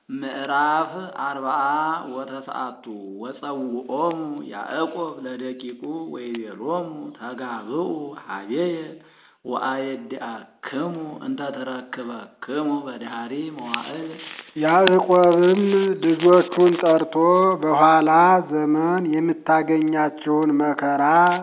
ምዕራፍ አርብዓ ወተስዓቱ ወጸውዖሙ ያዕቆብ ለደቂቁ ወይቤሎሙ ተጋብኡ ኀቤየ ወአየድአክሙ እንተ ተረክበክሙ በዳህሪ መዋዕል። ያዕቆብም ልጆቹን ጠርቶ በኋላ ዘመን የምታገኛችውን መከራ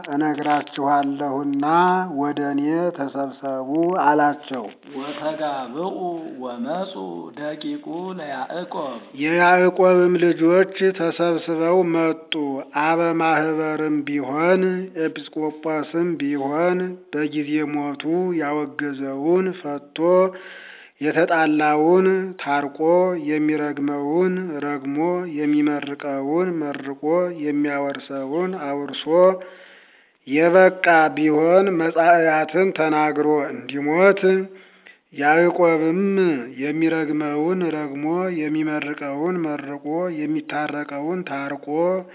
እነግራችኋለሁና ወደ እኔ ተሰብሰቡ አላቸው። ወተጋብኡ ወመጹ ደቂቁ ለያዕቆብ የያዕቆብም ልጆች ተሰብስበው መጡ። አበ ማኅበርም ቢሆን ኤጲስቆጶስም ቢሆን በጊዜ ሞቱ ያወገዘውን ፈቶ የተጣላውን ታርቆ የሚረግመውን ረግሞ የሚመርቀውን መርቆ የሚያወርሰውን አውርሶ የበቃ ቢሆን መጻእያትን ተናግሮ እንዲሞት ያዕቆብም የሚረግመውን ረግሞ የሚመርቀውን መርቆ የሚታረቀውን ታርቆ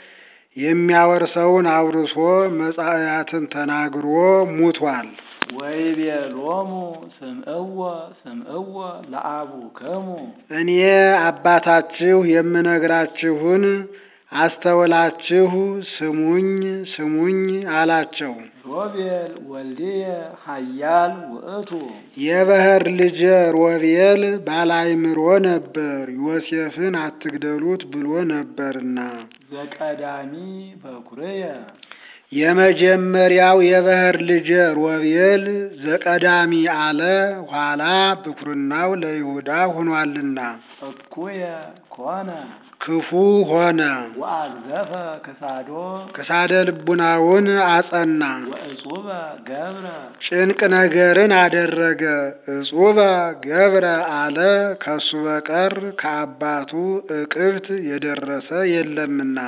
የሚያወርሰውን አውርሶ መጻእያትን ተናግሮ ሙቷል። ወይቤሎሙ ስምዕዎ ስምዕዎ ለአቡክሙ እኔ አባታችሁ የምነግራችሁን አስተውላችሁ ስሙኝ ስሙኝ አላቸው። ሮቤል ወልድየ ኃያል ውእቱ የበኵር ልጄ ሮቤል ባላይምሮ ነበር፣ ዮሴፍን አትግደሉት ብሎ ነበርና። ዘቀዳሚ በኵርየ የመጀመሪያው የበኵር ልጄ ሮቤል ዘቀዳሚ አለ፣ ኋላ ብኵርናው ለይሁዳ ሆኗልና። እኩየ ኮነ ክፉ ሆነ፣ ወአግዘፈ ክሳዶ ክሳደ ልቡናውን አጸና፣ ወእጹበ ገብረ ጭንቅ ነገርን አደረገ። እጹበ ገብረ አለ፣ ከሱ በቀር ከአባቱ እቅብት የደረሰ የለምና።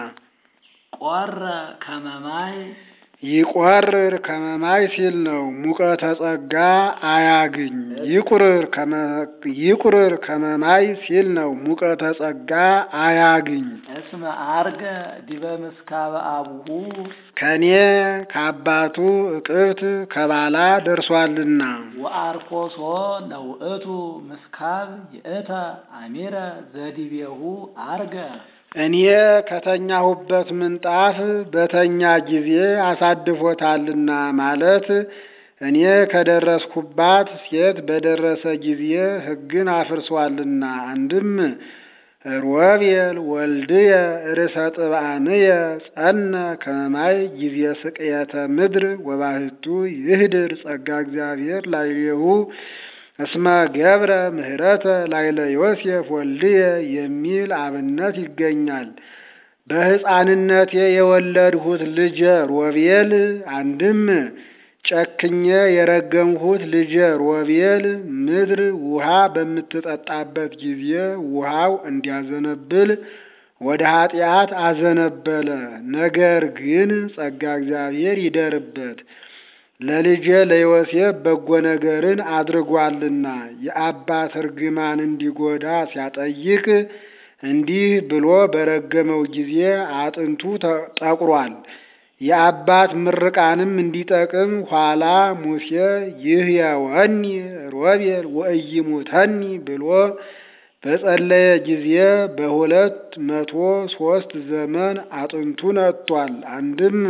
ቆረ ከመማይ ይቆርር ከመማይ ሲል ነው። ሙቀተ ጸጋ አያግኝ። ይቁርር ይቁርር ከመማይ ሲል ነው። ሙቀተ ጸጋ አያግኝ። እስመ አርገ ዲበ ምስካበ አቡሁ ከኔ ከአባቱ እቅብት ከባላ ደርሷልና። ወአርኮሶ ለውእቱ ምስካብ ይእተ አሚረ ዘዲቤሁ አርገ እኔ ከተኛሁበት ምንጣፍ በተኛ ጊዜ አሳድፎታልና ማለት እኔ ከደረስኩባት ሴት በደረሰ ጊዜ ሕግን አፍርሷልና። አንድም ሮቤል ወልድየ ርእሰ ጥብአንየ ጸነ ከመማይ ጊዜ ስቅየተ ምድር ወባህቱ ይህድር ጸጋ እግዚአብሔር ላዕሌሁ እስመ ገብረ ምህረተ ላዕለ ዮሴፍ ወልድየ የሚል አብነት ይገኛል። በሕፃንነቴ የወለድሁት ልጄ ሮቤል አንድም ጨክኜ የረገምሁት ልጄ ሮቤል ምድር ውሃ በምትጠጣበት ጊዜ ውሃው እንዲያዘነብል ወደ ኃጢአት አዘነበለ። ነገር ግን ጸጋ እግዚአብሔር ይደርበት ለልጄ ለዮሴፍ በጎ ነገርን አድርጓልና የአባት እርግማን እንዲጎዳ ሲያጠይቅ እንዲህ ብሎ በረገመው ጊዜ አጥንቱ ጠቁሯል። የአባት ምርቃንም እንዲጠቅም ኋላ ሙሴ ይህየወኒ ሮቤል ወኢይሙተኒ ብሎ በጸለየ ጊዜ በሁለት መቶ ሶስት ዘመን አጥንቱ ነጥቷል። አንድም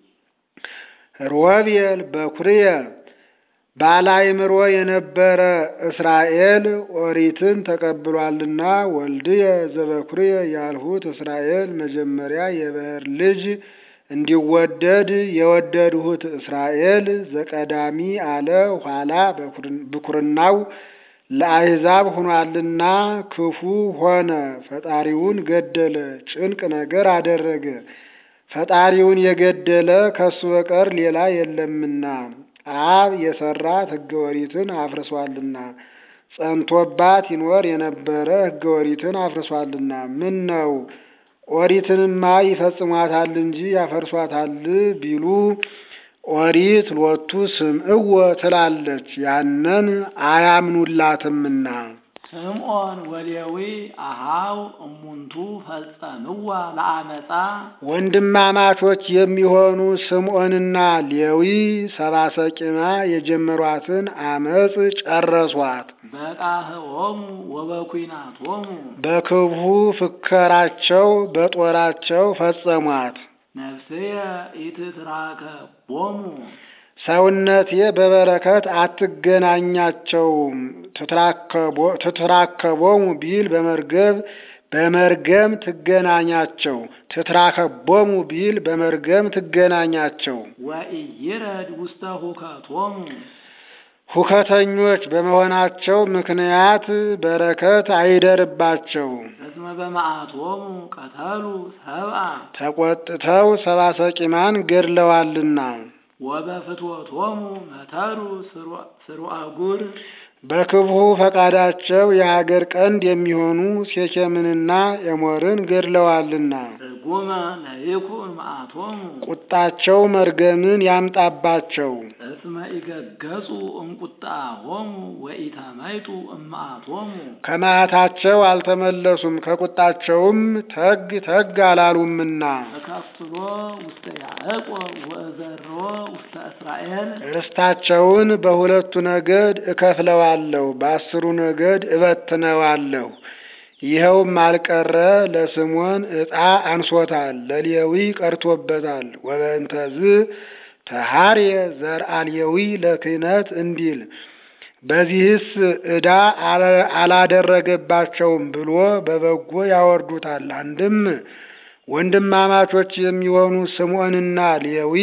ሮቤል በኵርየ ባላይምሮ የነበረ እስራኤል ኦሪትን ተቀብሏልና ወልድየ ዘበኵርየ ያልሁት እስራኤል መጀመሪያ የበኵር ልጅ እንዲወደድ የወደድሁት እስራኤል ዘቀዳሚ አለ። ኋላ ብኵርናው ለአሕዛብ ሆኗልና ክፉ ሆነ። ፈጣሪውን ገደለ፣ ጭንቅ ነገር አደረገ። ፈጣሪውን የገደለ ከሱ በቀር ሌላ የለምና አብ የሰራት ሕገ ኦሪትን አፍርሷልና ጸንቶባት ይኖር የነበረ ሕገ ኦሪትን አፍርሷልና ምን ነው ኦሪትንማ ይፈጽሟታል እንጂ ያፈርሷታል ቢሉ ኦሪት ሎቱ ስምዕዎ ትላለች፣ ያንን አያምኑላትምና ስምዖን ወሌዊ አሃው እሙንቱ ፈጸምዋ ለአመፃ ወንድማማቾች የሚሆኑ ስምዖንና ሌዊ ሰባሰቂማ የጀመሯትን አመፅ ጨረሷት። በቃህኦሙ ወበኩናቶሙ በክብሁ ፍከራቸው በጦራቸው ፈጸሟት። ነፍስየ ኢትትራከቦሙ ሰውነቴ በበረከት አትገናኛቸውም ትትራከቦሙ ቢል በመርገብ በመርገም ትገናኛቸው ትትራከቦሙ ቢል በመርገም ትገናኛቸው። ወኢይረድ ውስተ ሁከቶሙ ሁከተኞች በመሆናቸው ምክንያት በረከት አይደርባቸው። እስመ በመዓቶሙ ቀተሉ ሰብአ ተቆጥተው ሰባሰቂማን ገድለዋልና ወበፍትወቶሙ መተሩ ስሩዐ ጉር በክብሁ ፈቃዳቸው የሀገር ቀንድ የሚሆኑ ሴኬምንና ኤሞርን ገድለዋልና ርጉመ ለይኩን መዓቶሙ ቁጣቸው መርገምን ያምጣባቸው። እስመ ኢገገጹ እምቁጣሆሙ ወኢተመይጡ እምመዓቶሙ ከመዓታቸው አልተመለሱም ከቁጣቸውም ተግ ተግ አላሉምና ተከፍሎ ውስተ ያዕቆብ ወእዘሮ ውስተ እስራኤል ርስታቸውን በሁለቱ ነገድ እከፍለዋለሁ፣ በአስሩ ነገድ እበትነዋለሁ። ይኸውም አልቀረ ለስምዖን ዕጣ አንሶታል፣ ለሌዊ ቀርቶበታል። ወበእንተዝ ተሃርየ ዘርአ ሌዊ ለክህነት እንዲል በዚህስ ዕዳ አላደረገባቸውም ብሎ በበጎ ያወርዱታል። አንድም ወንድማማቾች የሚሆኑ ስምዖንና ሌዊ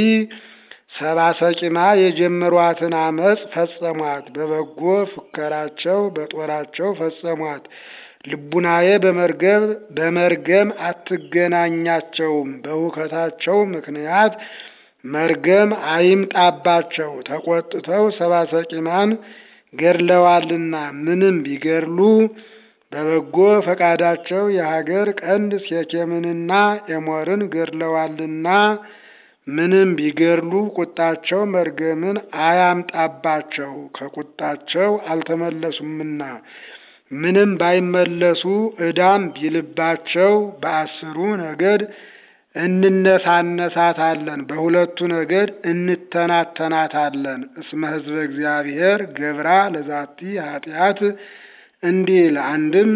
ሰባሰቂማ የጀመሯትን አመፅ ፈጸሟት። በበጎ ፍከራቸው በጦራቸው ፈጸሟት። ልቡናዬ በመርገም በመርገም አትገናኛቸውም። በሁከታቸው ምክንያት መርገም አይምጣባቸው። ተቆጥተው ሰባሰቂማን ገድለዋልና ምንም ቢገድሉ በበጎ ፈቃዳቸው የሀገር ቀንድ ሴኬምንና ኤሞርን ገድለዋልና ምንም ቢገድሉ ቁጣቸው መርገምን አያምጣባቸው፣ ከቁጣቸው አልተመለሱምና። ምንም ባይመለሱ ዕዳም ቢልባቸው በአስሩ ነገድ እንነሳነሳታለን፣ በሁለቱ ነገድ እንተናተናታለን። እስመ ሕዝበ እግዚአብሔር ገብራ ለዛቲ ኃጢአት እንዲል አንድም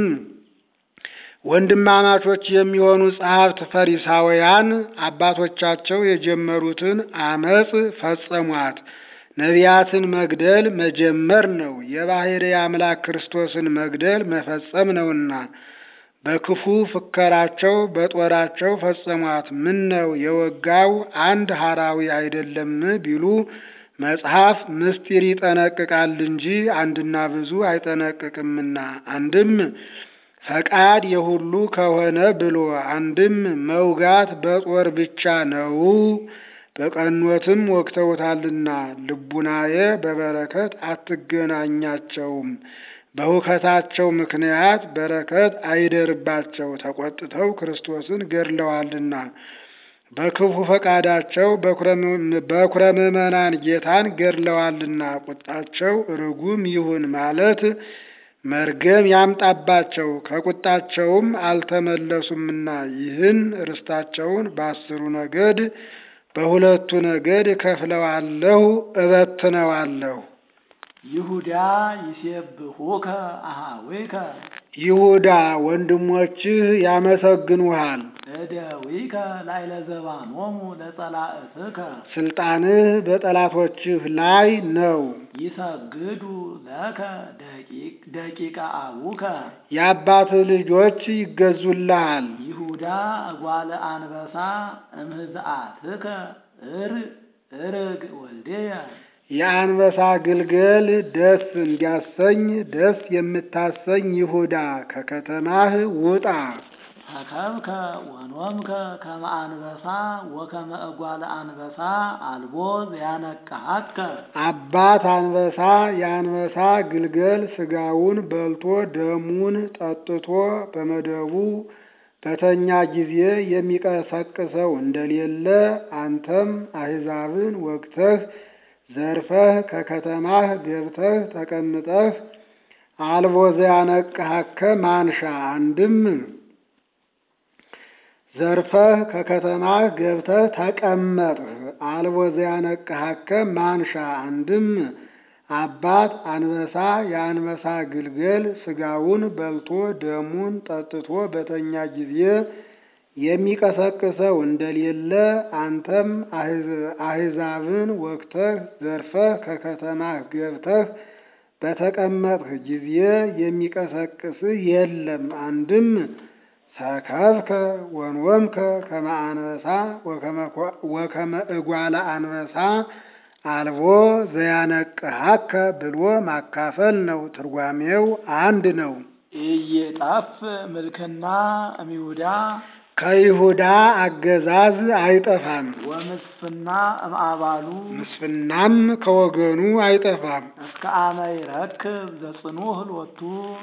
ወንድማማቾች የሚሆኑ ጸሐፍት ፈሪሳውያን አባቶቻቸው የጀመሩትን አመፅ ፈጸሟት። ነቢያትን መግደል መጀመር ነው፣ የባሕርይ አምላክ ክርስቶስን መግደል መፈጸም ነውና በክፉ ፍከራቸው በጦራቸው ፈጸሟት። ምን ነው የወጋው አንድ ሐራዊ አይደለም ቢሉ መጽሐፍ ምስጢር ይጠነቅቃል እንጂ አንድና ብዙ አይጠነቅቅምና አንድም ፈቃድ የሁሉ ከሆነ ብሎ አንድም መውጋት በጦር ብቻ ነው፣ በቀኖትም ወግተውታልና ልቡናዬ በበረከት አትገናኛቸውም። በሁከታቸው ምክንያት በረከት አይደርባቸው፣ ተቆጥተው ክርስቶስን ገድለዋልና። በክፉ ፈቃዳቸው በኩረ ምዕመናን ጌታን ገድለዋልና። ቁጣቸው ርጉም ይሁን ማለት መርገም ያምጣባቸው ከቁጣቸውም አልተመለሱምና ይህን ርስታቸውን በአስሩ ነገድ በሁለቱ ነገድ እከፍለዋለሁ፣ እበትነዋለሁ። ይሁዳ ይሴብሑከ አኀዊከ ይሁዳ ወንድሞችህ ያመሰግኑሃል። እደዊከ ላዕለ ዘባኖሙ ለጸላእትከ ስልጣንህ በጠላቶችህ ላይ ነው። ይሰግዱ ለከ ደቂቀ አቡከ የአባትህ ልጆች ይገዙልሃል። ይሁዳ እጓለ አንበሳ እምህዝአትከ እር እርግ ወልዴየ የአንበሳ ግልገል ደስ እንዲያሰኝ ደስ የምታሰኝ ይሁዳ ከከተማህ ውጣ። ተከብከ ወኖምከ ከመ አንበሳ ወከመ እጓለ አንበሳ አልቦ ዘያነቅሐከ አባት አንበሳ የአንበሳ ግልገል ስጋውን በልቶ ደሙን ጠጥቶ በመደቡ በተኛ ጊዜ የሚቀሰቅሰው እንደሌለ አንተም አሕዛብን ወግተህ ዘርፈህ ከከተማህ ገብተህ ተቀምጠህ አልቦ ዘያነቅሐከ ማንሻ አንድም ዘርፈህ ከከተማህ ገብተህ ተቀመጥህ። አልቦ ዘያነቅሐከ ማንሻ አንድም አባት አንበሳ የአንበሳ ግልገል ስጋውን በልቶ ደሙን ጠጥቶ በተኛ ጊዜ የሚቀሰቅሰው እንደሌለ አንተም አሕዛብን ወግተህ ዘርፈህ ከከተማህ ገብተህ በተቀመጥህ ጊዜ የሚቀሰቅስህ የለም። አንድም ሰከብከ ወንወምከ ከመ አንበሳ ወከመ እጓለ አንበሳ አልቦ ዘያነቅሐከ ብሎ ማካፈል ነው። ትርጓሜው አንድ ነው። ኢይጠፍ ምልክና እምይሁዳ ከይሁዳ አገዛዝ አይጠፋም፣ ወምስፍና እምአባሉ ምስፍናም ከወገኑ አይጠፋም። እስከ አመ ይረክብ ዘጽኑዕ ሎቱ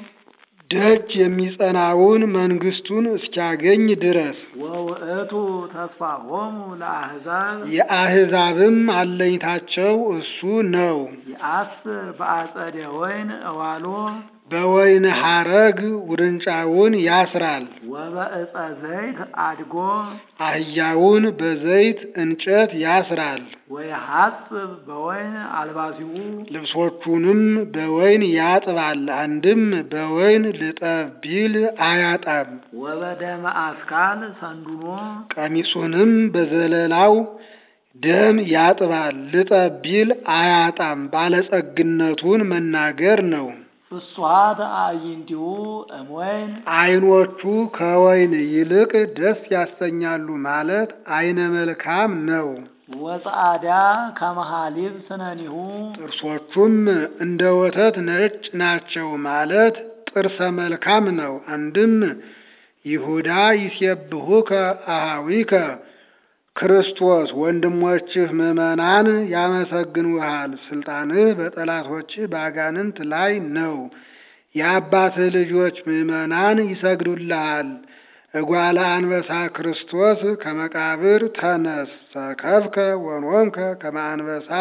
ደጅ የሚጸናውን መንግስቱን እስኪያገኝ ድረስ ወውእቱ ተስፋሆሙ ለአሕዛብ የአሕዛብም አለኝታቸው እሱ ነው። የአስር በአጸደ ወይን እዋሎ በወይን ሐረግ ውርንጫውን ያስራል። ወበዕፀ ዘይት አድጎ አህያውን በዘይት እንጨት ያስራል። ወየሐጽብ በወይን አልባሲሁ ልብሶቹንም በወይን ያጥባል። አንድም በወይን ልጠብ ቢል አያጣም። ወበደመ አስካል ሰንዱኖ ቀሚሱንም በዘለላው ደም ያጥባል። ልጠብ ቢል አያጣም። ባለጸግነቱን መናገር ነው። ፍሷት አዕይንቲሁ እምወይን ዓይኖቹ ከወይን ይልቅ ደስ ያሰኛሉ ማለት አይነ መልካም ነው። ወጸአዳ ከመሃሊብ ስነኒሁ ጥርሶቹም እንደ ወተት ነጭ ናቸው ማለት ጥርሰ መልካም ነው። አንድም ይሁዳ ይሴብሑከ አኀዊከ ክርስቶስ ወንድሞችህ ምዕመናን ያመሰግኑሃል። ስልጣንህ በጠላቶችህ በአጋንንት ላይ ነው። የአባትህ ልጆች ምዕመናን ይሰግዱልሃል። እጓለ አንበሳ ክርስቶስ ከመቃብር ተነስ ሰከብከ ወኖምከ ከመ አንበሳ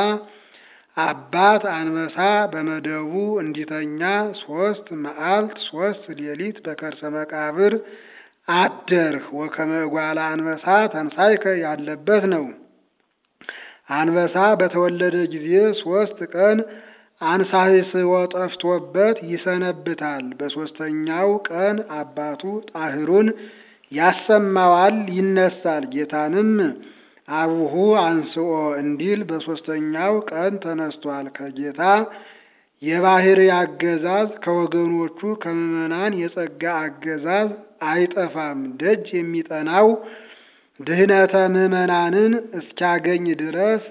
አባት አንበሳ በመደቡ እንዲተኛ ሶስት መዓልት ሶስት ሌሊት በከርሰ መቃብር አደርህ። ወከመ እጓለ አንበሳ ተንሳይከ ያለበት ነው። አንበሳ በተወለደ ጊዜ ሶስት ቀን አንሳሂስዎ ጠፍቶበት ይሰነብታል። በሦስተኛው ቀን አባቱ ጣህሩን ያሰማዋል፣ ይነሳል። ጌታንም አቡሁ አንስኦ እንዲል በሦስተኛው ቀን ተነስቷል። ከጌታ የባህሪ አገዛዝ ከወገኖቹ ከምዕመናን የጸጋ አገዛዝ አይጠፋም። ደጅ የሚጠናው ድህነተ ምዕመናንን እስኪያገኝ ድረስ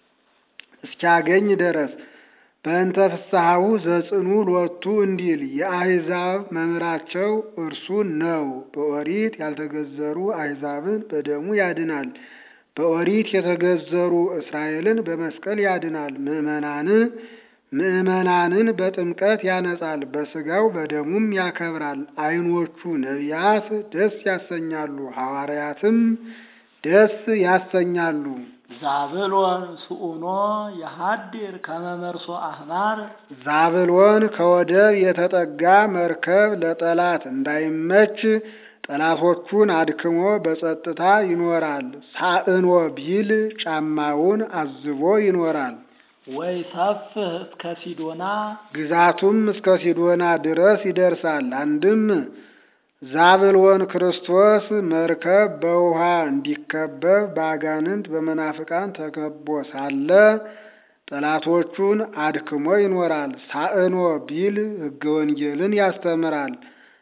እስኪያገኝ ድረስ በእንተ ፍስሐሁ ዘጽኑ ሎቱ እንዲል የአሕዛብ መምህራቸው እርሱ ነው። በኦሪት ያልተገዘሩ አሕዛብን በደሙ ያድናል። በኦሪት የተገዘሩ እስራኤልን በመስቀል ያድናል። ምዕመናንን ምዕመናንን በጥምቀት ያነጻል። በሥጋው በደሙም ያከብራል። ዓይኖቹ ነቢያት ደስ ያሰኛሉ፣ ሐዋርያትም ደስ ያሰኛሉ። ዛብሎን ስኡኖ የሃድር ከመመርሶ አህማር ዛብሎን ከወደብ የተጠጋ መርከብ ለጠላት እንዳይመች ጠላቶቹን አድክሞ በጸጥታ ይኖራል። ሳእኖ ቢል ጫማውን አዝቦ ይኖራል። ወይ ሰፍህ እስከ ሲዶና ግዛቱም እስከ ሲዶና ድረስ ይደርሳል። አንድም ዛብሎን ክርስቶስ መርከብ በውሃ እንዲከበብ በአጋንንት በመናፍቃን ተከቦ ሳለ ጠላቶቹን አድክሞ ይኖራል። ሳእኖ ቢል ሕገ ወንጌልን ያስተምራል።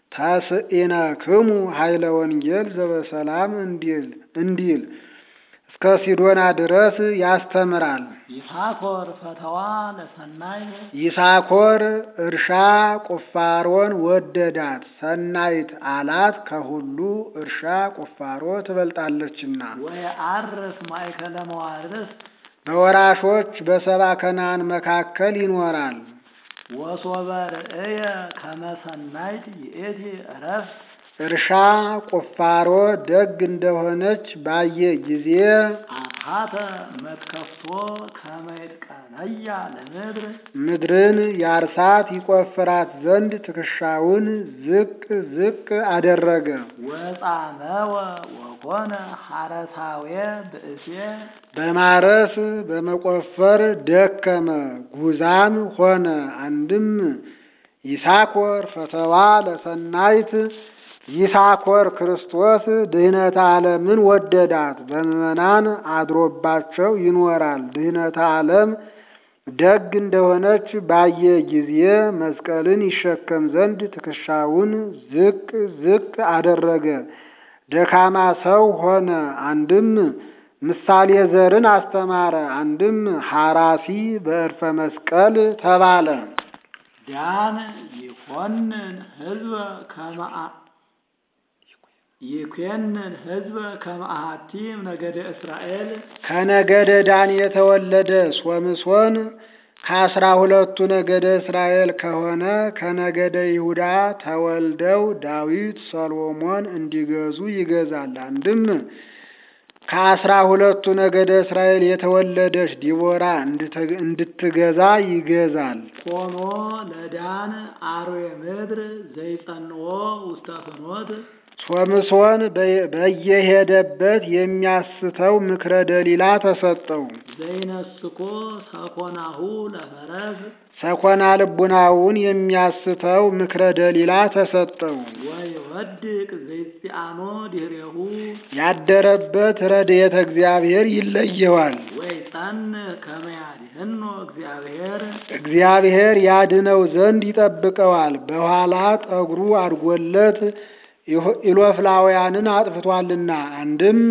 ተስኢነክሙ ኃይለ ወንጌል ዘበሰላም እንዲል እንዲል እስከ ሲዶና ድረስ ያስተምራል። ይሳኮር ፈተዋ ለሰናይ ይሳኮር እርሻ ቁፋሮን ወደዳት፣ ሰናይት አላት ከሁሉ እርሻ ቁፋሮ ትበልጣለችና። ወይ አርስ ማእከለ መዋርስ በወራሾች በሰባ ከነዓን መካከል ይኖራል። ወሶበ ርእየ ከመ ሰናይት ይእቲ ዕረፍት እርሻ ቁፋሮ ደግ እንደሆነች ባየ ጊዜ አታ ሀተ መትከፍቶ ከመይጥቀነያ ለምድር ምድርን ያርሳት ይቆፍራት ዘንድ ትከሻውን ዝቅ ዝቅ አደረገ። ወጻመወ ወኮነ ሐረሳዌ ብእሴ በማረስ በመቆፈር ደከመ፣ ጉዛም ሆነ። አንድም ይሳኮር ፈተዋ ለሰናይት ይሳኮር ክርስቶስ ድህነተ ዓለምን ወደዳት፣ በምዕመናን አድሮባቸው ይኖራል። ድህነተ ዓለም ደግ እንደሆነች ባየ ጊዜ መስቀልን ይሸከም ዘንድ ትከሻውን ዝቅ ዝቅ አደረገ፣ ደካማ ሰው ሆነ። አንድም ምሳሌ ዘርን አስተማረ፣ አንድም ሐራሲ በዕርፈ መስቀል ተባለ። ዳን ይኮንን ህዝበ ከመአ ይኮንን ህዝበ ከመአሃቲም ነገደ እስራኤል ከነገደ ዳን የተወለደ ሶምሶን ከአስራ ሁለቱ ነገደ እስራኤል ከሆነ ከነገደ ይሁዳ ተወልደው ዳዊት፣ ሰሎሞን እንዲገዙ ይገዛል። አንድም ከአስራ ሁለቱ ነገደ እስራኤል የተወለደች ዲቦራ እንድትገዛ ይገዛል። ቆኖ ለዳን አርዌ ምድር ዘይጸንኦ ውስተ ፍኖት ሶምሶን በየሄደበት የሚያስተው ምክረ ደሊላ ተሰጠው። ዘይነስኮ ሰኮናሁ ለፈረስ ሰኮና ልቡናውን የሚያስተው ምክረ ደሊላ ተሰጠው። ወይወድቅ ዘይጽአኖ ድህሬሁ ያደረበት ረድኤተ እግዚአብሔር ይለየዋል። ወይጸን ከመያድህኖ እግዚአብሔር እግዚአብሔር ያድነው ዘንድ ይጠብቀዋል። በኋላ ጠጉሩ አድጎለት ኢሎፍላውያንን አጥፍቷልና። አንድም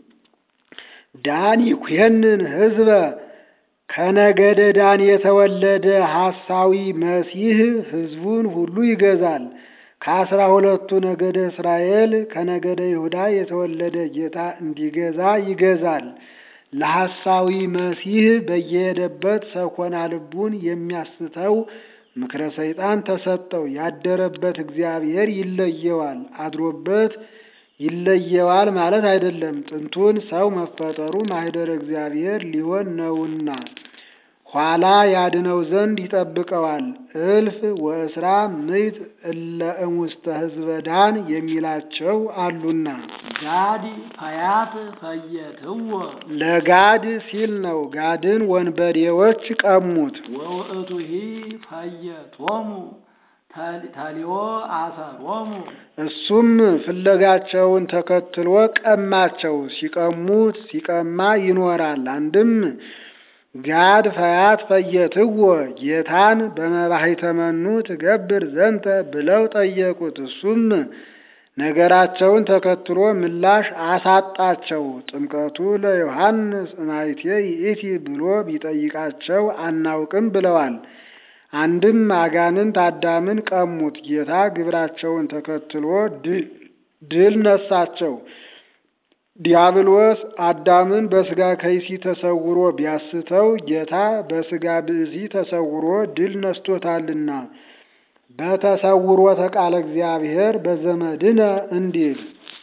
ዳን ይኩየንን ህዝበ ከነገደ ዳን የተወለደ ሐሳዊ መሲህ ህዝቡን ሁሉ ይገዛል። ከአስራ ሁለቱ ነገደ እስራኤል ከነገደ ይሁዳ የተወለደ ጌታ እንዲገዛ ይገዛል። ለሐሳዊ መሲህ በየሄደበት ሰኮና ልቡን የሚያስተው ምክረ ሰይጣን ተሰጠው። ያደረበት እግዚአብሔር ይለየዋል። አድሮበት ይለየዋል ማለት አይደለም። ጥንቱን ሰው መፈጠሩ ማኅደረ እግዚአብሔር ሊሆን ነውና ኋላ ያድነው ዘንድ ይጠብቀዋል። እልፍ ወእስራ ምዕት እለ እሙስተ ህዝበ ዳን የሚላቸው አሉና ጋድ ፈያት ፈየትዎ ለጋድ ሲል ነው። ጋድን ወንበዴዎች ቀሙት። ወውእቱሂ ፈየቶሙ ተሊዮ አሰሮሙ እሱም ፍለጋቸውን ተከትሎ ቀማቸው። ሲቀሙት ሲቀማ ይኖራል። አንድም ጋድ ፈያት ፈየትዎ ጌታን በመባሕተ መኑ ትገብር ዘንተ ብለው ጠየቁት። እሱም ነገራቸውን ተከትሎ ምላሽ አሳጣቸው። ጥምቀቱ ለዮሐንስ ማይቴ ይእቲ ብሎ ቢጠይቃቸው አናውቅም ብለዋል። አንድም አጋንንት አዳምን ቀሙት። ጌታ ግብራቸውን ተከትሎ ድል ነሳቸው። ዲያብሎስ አዳምን በስጋ ከይሲ ተሰውሮ ቢያስተው ጌታ በስጋ ብእሲ ተሰውሮ ድል ነስቶታልና በተሰውሮተ ቃለ እግዚአብሔር በዘመድነ እንዲል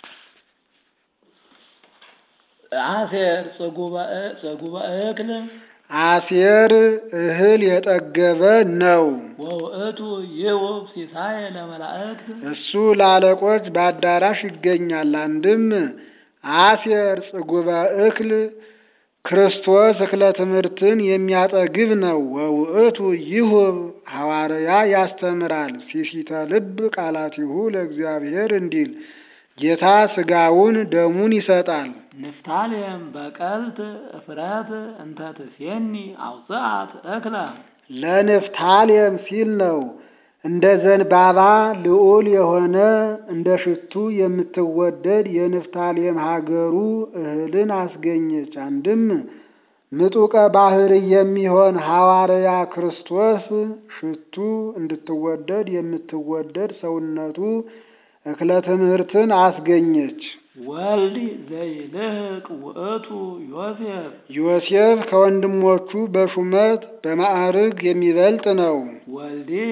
አሴር ጽጉበ እክል አሴር እህል የጠገበ ነው። ወውእቱ ይውብ ሲሳይ ለመላእክት እሱ ለአለቆች በአዳራሽ ይገኛል። አንድም አሴር ጽጉበ እክል ክርስቶስ እክለ ትምህርትን የሚያጠግብ ነው። ወውእቱ ይሁብ ሐዋርያ ያስተምራል። ሲሲተ ልብ ቃላቲሁ ለእግዚአብሔር እንዲል ጌታ ስጋውን ደሙን ይሰጣል። ንፍታሌም በቀልት እፍረት እንተ ትሴኒ አውፅአት እክለ ለንፍታሌም ሲል ነው። እንደ ዘንባባ ልዑል የሆነ እንደ ሽቱ የምትወደድ የንፍታሌም ሀገሩ እህልን አስገኘች። አንድም ምጡቀ ባህር የሚሆን ሐዋርያ ክርስቶስ ሽቱ እንድትወደድ የምትወደድ ሰውነቱ እክለ ትምህርትን አስገኘች። ወልድ ዘይልህቅ ውእቱ ዮሴፍ ዮሴፍ ከወንድሞቹ በሹመት በማዕርግ የሚበልጥ ነው። ወልድየ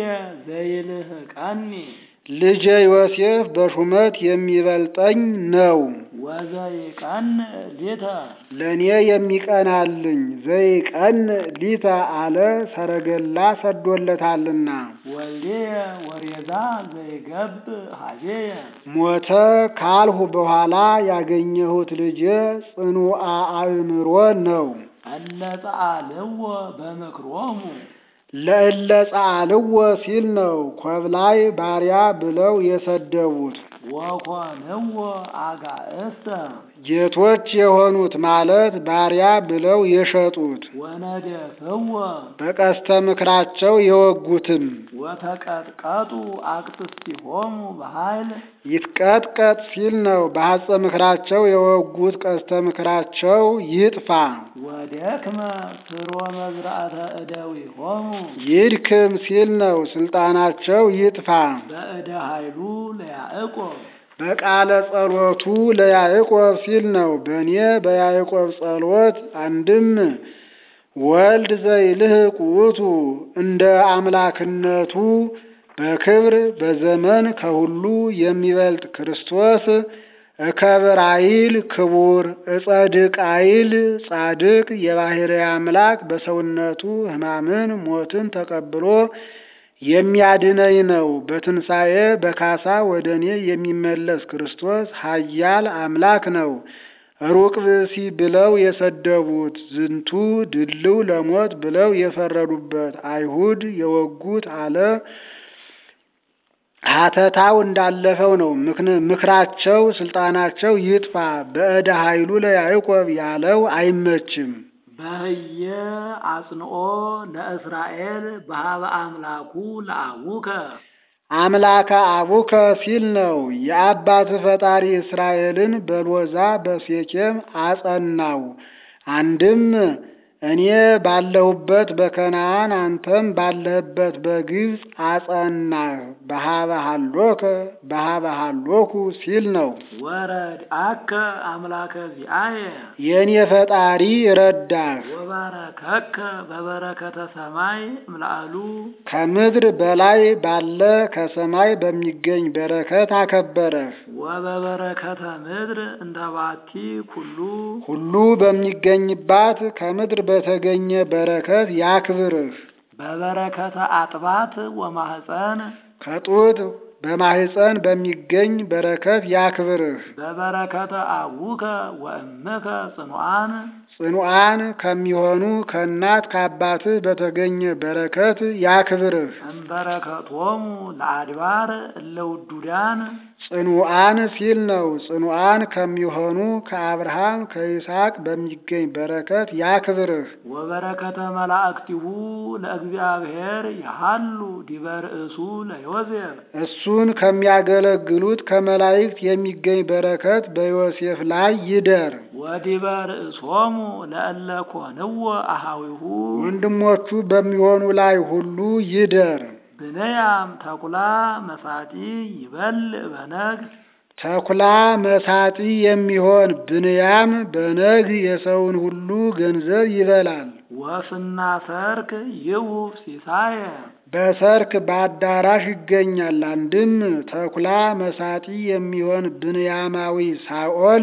ዘይልህቀኒ ልጄ ዮሴፍ በሹመት የሚበልጠኝ ነው። ወዘይቀን ሊተ ለእኔ የሚቀናልኝ ዘይቀን ሊተ አለ ሰረገላ ሰዶለታልና ወልዴየ ወሬዛ ዘይገብ ሀቤየ ሞተ ካልሁ በኋላ ያገኘሁት ልጄ ጽኑአ አእምሮ ነው። እለ ጸአልዎ በምክሮሙ ለእለ ጻልዎ ሲል ነው ኮብላይ ባሪያ ብለው የሰደቡት ወኮንዎ አጋእስተ ጌቶች የሆኑት ማለት ባሪያ ብለው የሸጡት ወነደፍዎ በቀስተ ምክራቸው የወጉትም ወተቀጥቀጡ አቅጥስቲሆሙ በኃይል ይትቀጥቀጥ ሲል ነው በሐጸ ምክራቸው የወጉት ቀስተ ምክራቸው ይጥፋ። ወደክመ ስሮ መዝራእተ እደዊሆሙ ይድክም ሲል ነው ስልጣናቸው ይጥፋ። በእደ ኃይሉ ለያዕቆብ በቃለ ጸሎቱ ለያዕቆብ ሲል ነው በእኔ በያዕቆብ ጸሎት አንድም ወልድ ዘይልህቅ ውእቱ እንደ አምላክነቱ በክብር በዘመን ከሁሉ የሚበልጥ ክርስቶስ እከብር አይል ክቡር እጸድቅ አይል ጻድቅ የባሕርይ አምላክ በሰውነቱ ሕማምን ሞትን ተቀብሎ የሚያድነኝ ነው። በትንሣኤ በካሳ ወደ እኔ የሚመለስ ክርስቶስ ኃያል አምላክ ነው። ሩቅ ብእሲ ብለው የሰደቡት ዝንቱ ድልው ለሞት ብለው የፈረዱበት አይሁድ የወጉት አለ ሀተታው እንዳለፈው ነው። ምክራቸው ስልጣናቸው ይጥፋ። በእደ ኃይሉ ለያዕቆብ ያለው አይመችም። በህየ አጽንኦ ለእስራኤል በሀበ አምላኩ ለአቡከ አምላከ አቡከ ሲል ነው። የአባት ፈጣሪ እስራኤልን በሎዛ በሴኬም አጸናው። አንድም እኔ ባለሁበት በከነዓን አንተም ባለህበት በግብፅ አጸናህ። በሀበ ሀሎከ በሀበ ሀሎኩ ሲል ነው። ወረድ አከ አምላከ ዚአየ የእኔ ፈጣሪ ረዳህ። ወባረከከ በበረከተ ሰማይ እምላአሉ ከምድር በላይ ባለ ከሰማይ በሚገኝ በረከት አከበረህ። ወበበረከተ ምድር እንተ ባቲ ኩሉ ሁሉ በሚገኝባት ከምድር በተገኘ በረከት ያክብርህ። በበረከተ አጥባት ወማህፀን ከጡት በማህፀን በሚገኝ በረከት ያክብርህ። በበረከተ አቡከ ወእምከ ጽኑዓን ጽኑዓን ከሚሆኑ ከእናት ከአባትህ በተገኘ በረከት ያክብርህ። እምበረከቶሙ ለአድባር እለ ውዱዳን ጽኑዓን ሲል ነው። ጽኑዓን ከሚሆኑ ከአብርሃም ከይስሐቅ በሚገኝ በረከት ያክብርህ። ወበረከተ መላእክቲሁ ለእግዚአብሔር ያሃሉ ዲበ ርእሱ ለዮሴፍ እሱን ከሚያገለግሉት ከመላእክት የሚገኝ በረከት በዮሴፍ ላይ ይደር። ወዲበ ርእሶሙ ለእለ ኮንዎ አሃዊሁ ወንድሞቹ በሚሆኑ ላይ ሁሉ ይደር። ብንያም ተኩላ መሳጢ ይበልዕ በነግህ ተኩላ መሳጢ የሚሆን ብንያም በነግ የሰውን ሁሉ ገንዘብ ይበላል። ወፍና ሰርክ ይውፍ ሲሳየ በሰርክ በአዳራሽ ይገኛል። አንድም ተኩላ መሳጢ የሚሆን ብንያማዊ ሳኦል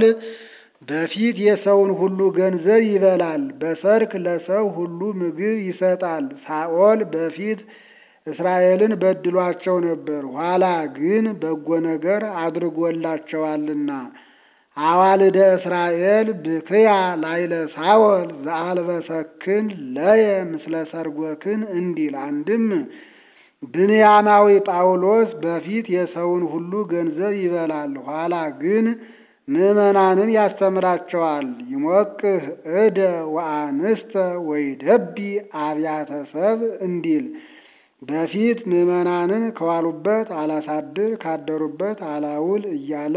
በፊት የሰውን ሁሉ ገንዘብ ይበላል። በሰርክ ለሰው ሁሉ ምግብ ይሰጣል። ሳኦል በፊት እስራኤልን በድሏቸው ነበር። ኋላ ግን በጎ ነገር አድርጎላቸዋልና አዋልደ እስራኤል ብክያ ላይለ ሳወል ዘአልበሰክን ለየ ምስለ ሰርጎክን እንዲል አንድም ብንያማዊ ጳውሎስ በፊት የሰውን ሁሉ ገንዘብ ይበላል። ኋላ ግን ምዕመናንን ያስተምራቸዋል። ይሞቅህ እደ ወአንስተ ወይደቢ አብያተ ሰብ እንዲል በፊት ምዕመናንን ከዋሉበት አላሳድር ካደሩበት አላውል እያለ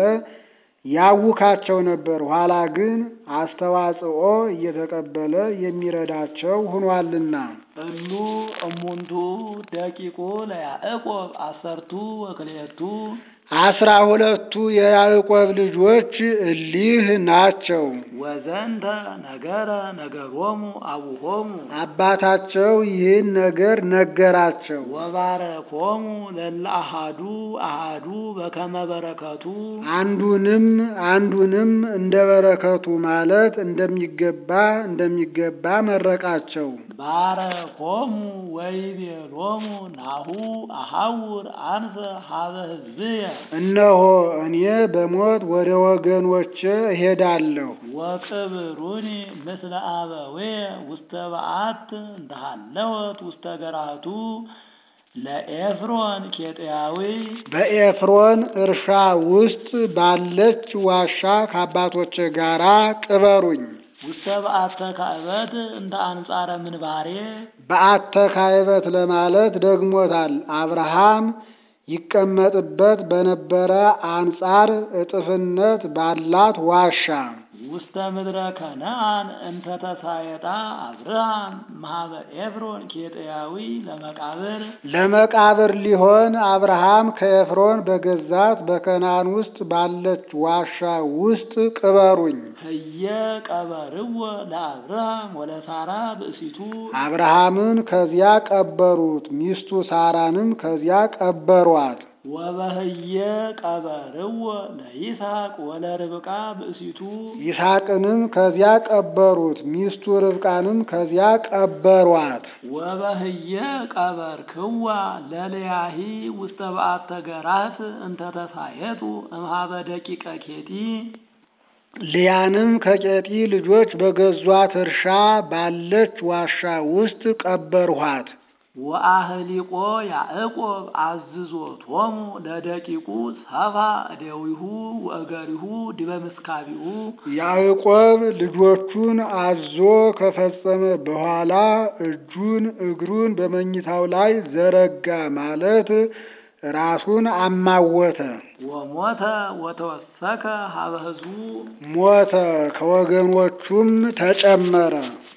ያውካቸው ነበር። ኋላ ግን አስተዋጽኦ እየተቀበለ የሚረዳቸው ሆኗልና። እሉ እሙንቱ ደቂቁ ለያዕቆብ አሰርቱ ወክልኤቱ አስራ ሁለቱ የያዕቆብ ልጆች እሊህ ናቸው። ወዘንተ ነገረ ነገሮሙ አቡሆሙ አባታቸው ይህን ነገር ነገራቸው። ወባረኮሙ ለለ አሃዱ አሃዱ በከመ በረከቱ አንዱንም አንዱንም እንደ በረከቱ ማለት እንደሚገባ እንደሚገባ መረቃቸው። ባረኮሙ ወይቤሎሙ ናሁ አሐውር አንሰ ሀበ ሕዝብየ እነሆ እኔ በሞት ወደ ወገኖቼ እሄዳለሁ። ወቅብሩኒ ምስለ አበዌየ ውስተ በዓት እንተሃለወት ውስተ ገራቱ ለኤፍሮን ኬጥያዊ በኤፍሮን እርሻ ውስጥ ባለች ዋሻ ከአባቶቼ ጋራ ቅበሩኝ። ውስተ በዓተ ካዕበት እንተ አንጻረ ምንባሬ በዓተ ካዕበት ለማለት ደግሞታል። አብርሃም ይቀመጥበት በነበረ አንጻር እጥፍነት ባላት ዋሻ ውስተ ምድረ ከነአን እንተ ተሳየጣ አብርሃም ማህበ ኤፍሮን ኬጥያዊ ለመቃብር ለመቃብር ሊሆን አብርሃም ከኤፍሮን በገዛት በከናን ውስጥ ባለች ዋሻ ውስጥ ቅበሩኝ። ህየ ቀበርዎ ለአብርሃም ወለሳራ ብእሲቱ አብርሃምን ከዚያ ቀበሩት፣ ሚስቱ ሳራንም ከዚያ ቀበሯት። ወበህየ ቀበርዎ ለይስሐቅ ወለርብቃ ብእሲቱ ይስሐቅንም ከዚያ ቀበሩት፣ ሚስቱ ርብቃንም ከዚያ ቀበሯት። ወበህየ ቀበርክዋ ለልያሂ ውስተ በዓተ ገራት እንተ ተሳየጡ እምሃበ ደቂቀ ኬጢ ልያንም ከቄጢ ልጆች በገዟት እርሻ ባለች ዋሻ ውስጥ ቀበርኋት። ወአህሊቆ ያዕቆብ አዝዞቶሙ ለደቂቁ ሰፋ እደዊሁ ወእገሪሁ ዲበ ምስካቢሁ ያዕቆብ ልጆቹን አዞ ከፈጸመ በኋላ እጁን እግሩን በመኝታው ላይ ዘረጋ ማለት ራሱን አማወተ። ወሞተ ወተወሰከ ሀበ ሕዝቡ ሞተ፣ ከወገኖቹም ተጨመረ።